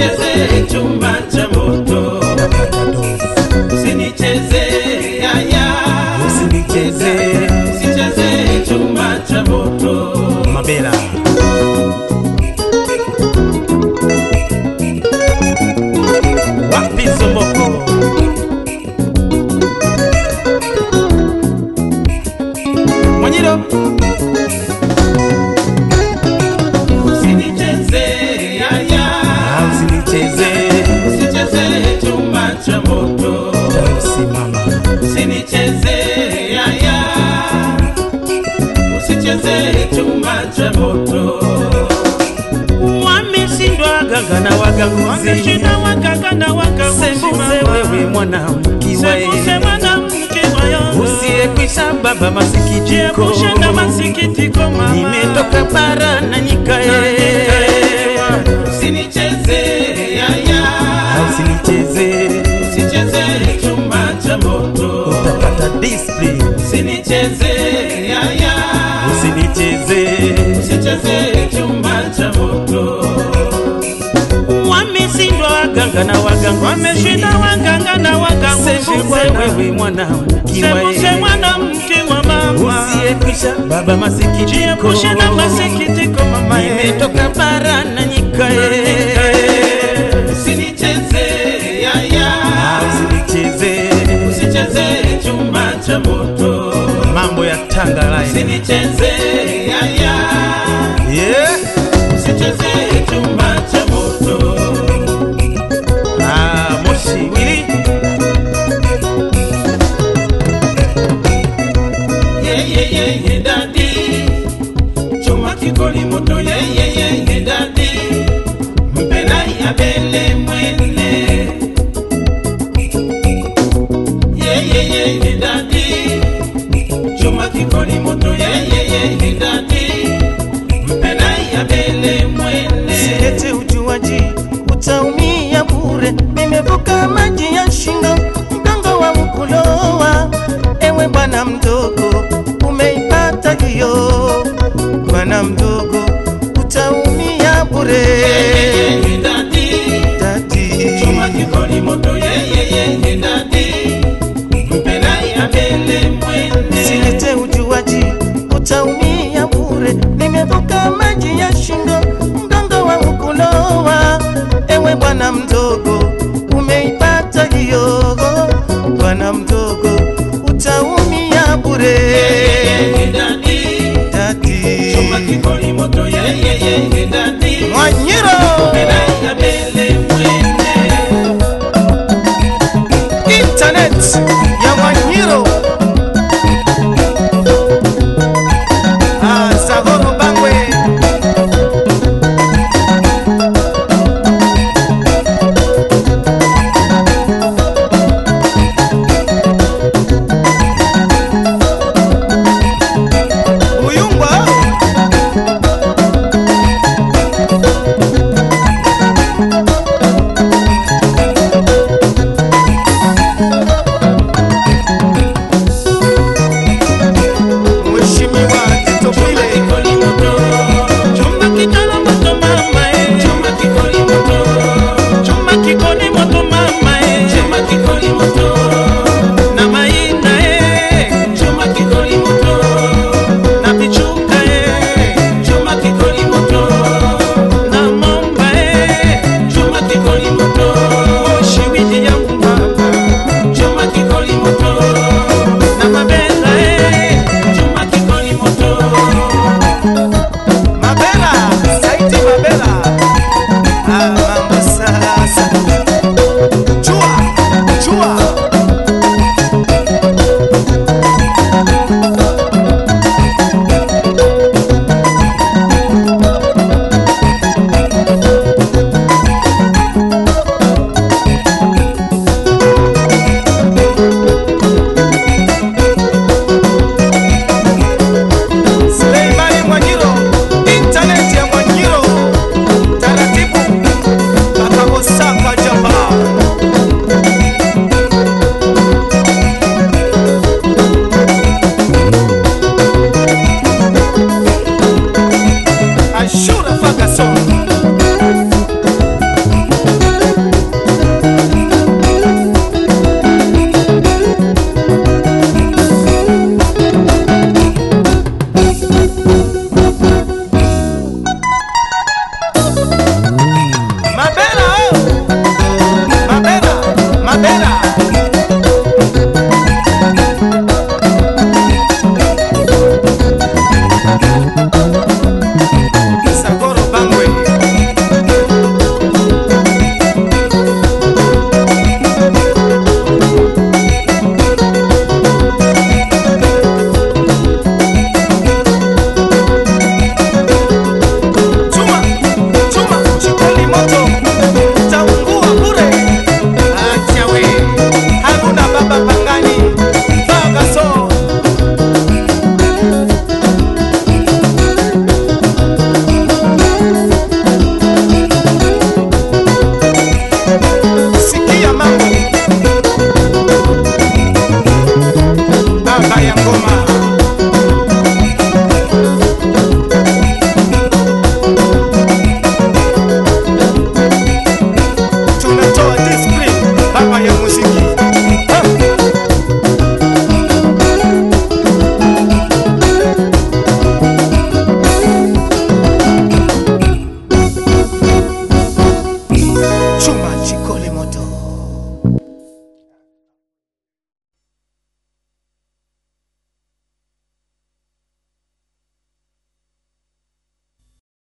usinicheze chumba cha moto usinicheze yaya usinicheze usicheze chumba cha moto mabela wapi somboko mwanyiro usinicheze yaya Ah, usinicheze usicheze chumba cha moto usimama usinicheze yaya usicheze chumba cha moto wameshindwa ganga na wagaguzi wameshinda waganga na sembuse wewe mwanamkiwa sembuse mwanamke wayo usiyekwisha baba masikitiko jiepushe na masikitiko mama nimetoka bara na nyikae usinicheze yaya usinicheze usicheze chumba cha moto utapata discipline usinicheze yaya usinicheze usicheze chumba cha moto wameshindwa waganga na wagaguzi wameshinda waganga na wagaguzi sembuse bwana wewe mwanamkiwa sembuse mwanamke wa mama usiyekwisha baba masikitiko jiepushe na masikitiko mama nimetoka bara na nyikae usinicheze yaya usinicheze usicheze chumba cha moto mambo ya tanga line usinicheze yaya yeah. usicheze chumba cha moto ah, moshi wili yeyeyeye dadi chuma kikoli moto yeyeyeye dadi mpela ya bele mwene yeyeyeye dadi chuma kikoli moto yeyeyeye dadi mpela ya bele mwene Silete ujuaji, utaumia bure. Nimevuka maji ya shingo, mgongo wa mkulowa. Ewe bwana mdogo, umeipata hiyo. Bwana mdogo, utaumia bure. yeyeyeye dadi chuma Dadi, kikoli moto yeyeyeye dadi mpela ya bele mwene silete ujuaji, utaumia bure. Nimevuka maji ya shingo, mgongo wa mkulowa. Ewe bwana mdogo, umeipata hiyo. Bwana mdogo, utaumia bure. Chuma Dadi, kikoli moto yeyeyeye dadi Mwanyiro. Mpela